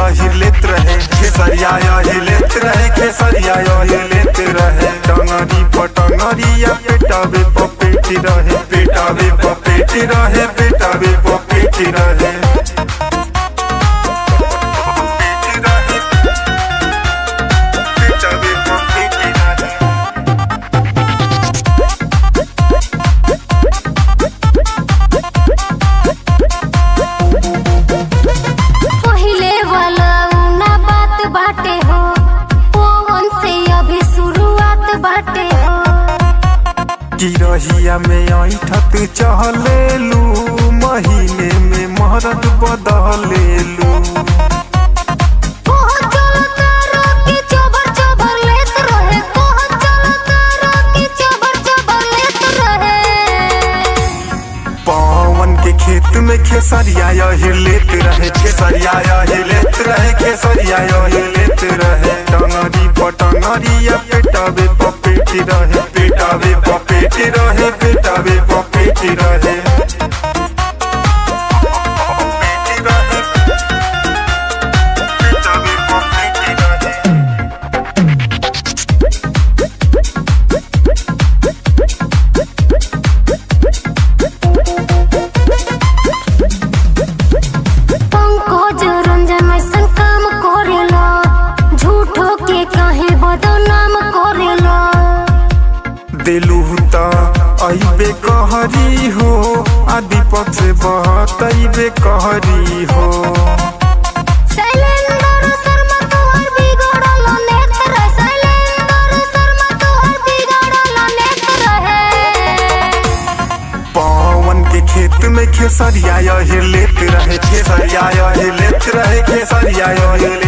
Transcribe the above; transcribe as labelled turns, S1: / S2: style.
S1: यही लेत रहे खेसरिया यही लेत रहे खेसरिया यही लेत रहे टंगरी पटंगरिया पेटावे पपेटी रहे पेटावे पपेटी रहे पेटावे पपेटी रहे पेटावे पपेटी रहे
S2: पहिले वाला ना बात बाटे हो पवन से अभी शुरुआत बाटे हो
S1: गिरहिया में ऐठत चहलेलू महीने में महरत बदलेलू
S2: कोहन चलो तारो की चोबर चोबर लेत रहे कोहन चलो तारो की चोबर चोबर लेत रहे
S1: पवन के खेत में खेसरिया यही लेत रहे खेसरिया यही लेत रहे खेसरिया यही लेत रहे टंगरी पटंगरिया पेटावे पपेटी रहे पेटावे पपेटी रहे पेटावे पपेटी रहे पपेटी रहे पेटावे पपेटी रहे
S2: पंकज रंजन ऐसन काम करेला झूठो के काहे बदनाम करेला
S1: दिलू त अइबे कहरी हो आदि पथ से बहत अइबे कहरी हो
S2: शैलेंद्र शर्मा तोहर बिगड़ल नेत रहे शैलेंद्र शर्मा तोहर बिगड़ल नेत रहे
S1: पवन के खेत में खेसरिया यही लेत रहे खेसरिया यही लेत रहे खेसरिया यही लेत